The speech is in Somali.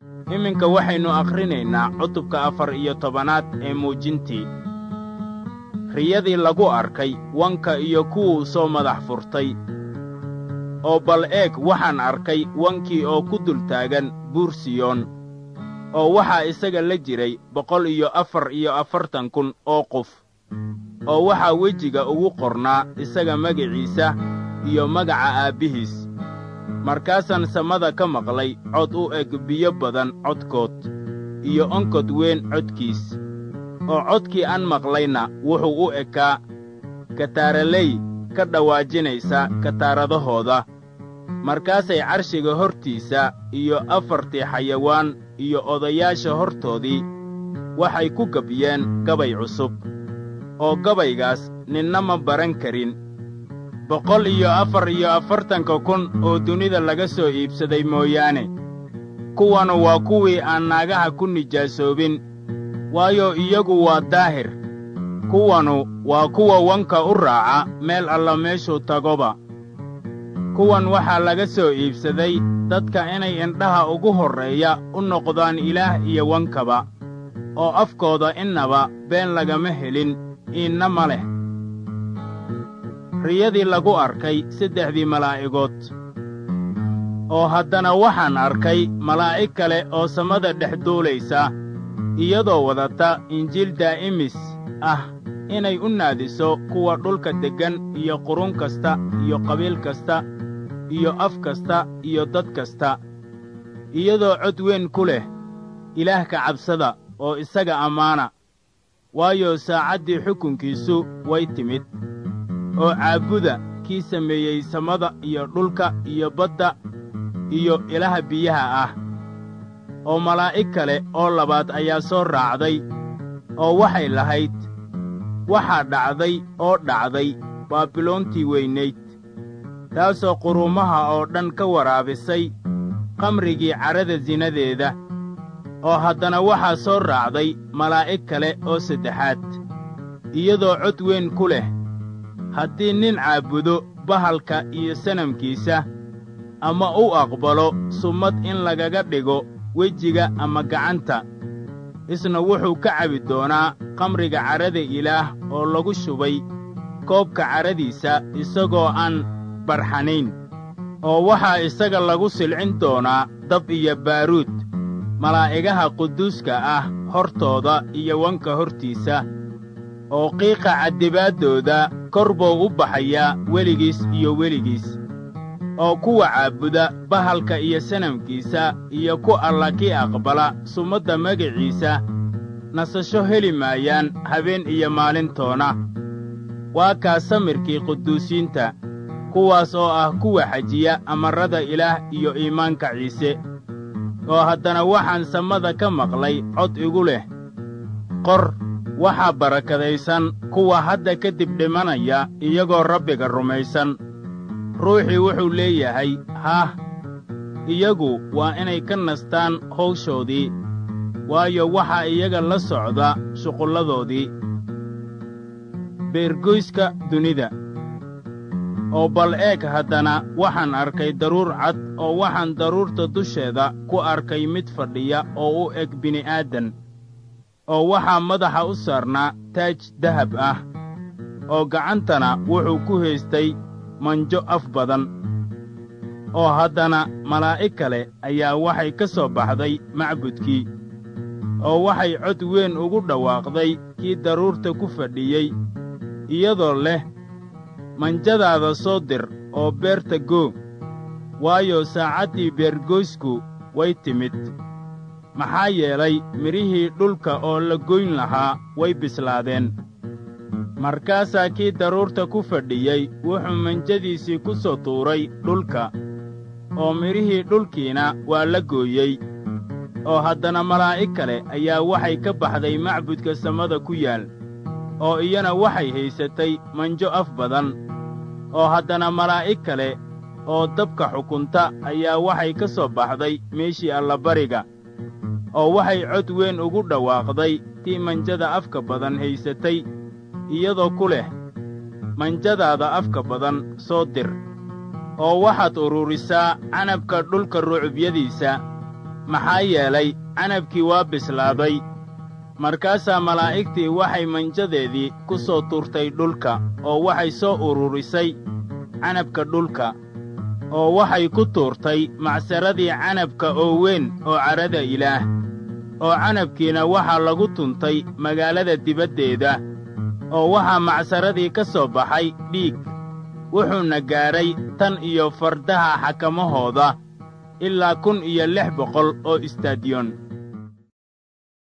iminka waxaynu akhrinaynaa cutubka afar iyo tobanaad ee muujintii riyadii lagu arkay wanka iyo kuwuu soo madax furtay oo bal eeg waxaan arkay wankii oo ku dul taagan buur siyoon oo waxaa isaga la jiray boqol iyo afar iyo afartan kun oo qof oo waxaa wejiga ugu qornaa isaga magiciisa iyo magaca aabbihiis markaasaan samada ka maqlay cod u eg biyo badan codkood iyo onkod weyn codkiis oo codkii aan maqlayna wuxuu u ekaa kataaraley ka dhawaajinaysa kataaradahooda markaasay carshiga hortiisa iyo afartii xayawaan iyo odayaasha hortoodii waxay ku gabyeen gabay cusub oo gabaygaas ninna ma baran karin boqol iyo afar iyo afartanka kun oo dunida laga soo iibsaday mooyaane kuwanu waa kuwii aan naagaha ku nijaasoobin waayo iyagu waa daahir kuwanu waa kuwa wanka u raaca meel alla meeshuu tagoba kuwan waxaa laga soo iibsaday dadka inay indhaha ugu horreeya u noqdaan ilaah iyo wankaba oo afkooda innaba been lagama helin iinna ma leh riyadii lagu arkay saddexdii malaa'igood oo haddana waxaan arkay malaa'ig kale oo samada dhex duulaysa iyadoo wadata injiil daa'imis ah inay u naadiso kuwa dhulka deggan iyo qurun kasta iyo qabiil kasta iyo af kasta iyo dad kasta iyadoo cod weyn ku leh ilaah ka cabsada oo isaga ammaana waayo saacaddii xukunkiisu way timid oo caabuda kii sameeyey samada iyo dhulka iyo badda iyo ilaha biyaha ah oo malaa'ig kale oo labaad ayaa soo raacday oo waxay lahayd waxaa dhacday oo dhacday baabiloontii weynayd taasoo quruumaha oo dhan ka waraabisay qamrigii cadhada sinadeeda oo haddana waxaa soo raacday malaa'ig kale oo saddexaad iyadoo cod weyn ku leh haddii nin caabudo bahalka iyo sanamkiisa ama u aqbalo summad in lagaga dhigo wejiga ama gacanta isna wuxuu ka cabi doonaa qamriga cadhada ilaah oo lagu shubay koobka cadhadiisa isagoo aan barxanayn oo waxaa isaga lagu silcin doonaa dab iyo baaruud malaa'igaha quduuska ah hortooda iyo wanka hortiisa oo qiiqa caddibaaddooda kor buu u baxayaa weligiis iyo weligiis oo kuwa caabuda bahalka iyo sanamkiisa iyo ku alla kii aqbala sumadda magiciisa nasasho heli maayaan habeen iyo maalintoona waa kaa samirkii quduusiinta kuwaas oo ah kuwa xajiya amarrada ilaah iyo iimaanka ciise oo haddana waxaan samada ka maqlay cod igu leh qor waxaa barakadaysan kuwa hadda ka dib dhimanaya iyagoo rabbiga rumaysan ruuxii wuxuu leeyahay haah iyagu waa inay ka nastaan hawshoodii waayo waxaa iyaga la socda shuqulladoodii beergoyska dunida oo bal eeg haddana waxaan arkay daruur cad oo waxaan daruurta dusheeda ku arkay mid fadhiya oo u eg bini'aadan oo waxaa madaxa u saarnaa taaj dahab ah oo gacantana wuxuu ku haystay manjo af badan oo haddana malaa'ig kale ayaa waxay ka soo baxday macbudkii oo waxay cod weyn ugu dhawaaqday kii daruurta ku fadhiyey iyadoo leh manjadaada soo dir oo beerta goo waayo saacaddii beergoysku way timid maxaa yeelay midhihii dhulka oo la goyn lahaa way bislaadeen markaasaa kii daruurta ku fadhiyey wuxuu manjadiisii ku soo tuuray dhulka oo midhihii dhulkiina waa la gooyey oo haddana malaa'ig kale ayaa waxay ka baxday macbudka samada ku yaal oo iyana waxay haysatay manjo af badan oo haddana malaa'ig kale oo dabka xukunta ayaa waxay ka soo baxday meeshii allabariga oo waxay cod weyn ugu dhawaaqday tii manjada afka badan haysatay iyadoo ku leh manjadaada afka badan soo dir oo waxaad ururisaa canabka dhulka rucubyadiisa maxaa yeelay canabkii waa bislaaday markaasaa malaa'igtii waxay manjadeedii ku soo tuurtay dhulka oo waxay soo ururisay canabka dhulka oo waxay ku tuurtay macsaradii canabka oo weyn oo cadhada ilaah oo canabkiina waxaa lagu tuntay magaalada dibaddeeda oo waxaa macsaradii ka soo baxay dhiig wuxuuna gaadhay tan iyo fardaha xakamahooda ilaa kun iyo lix boqol oo istaadiyoon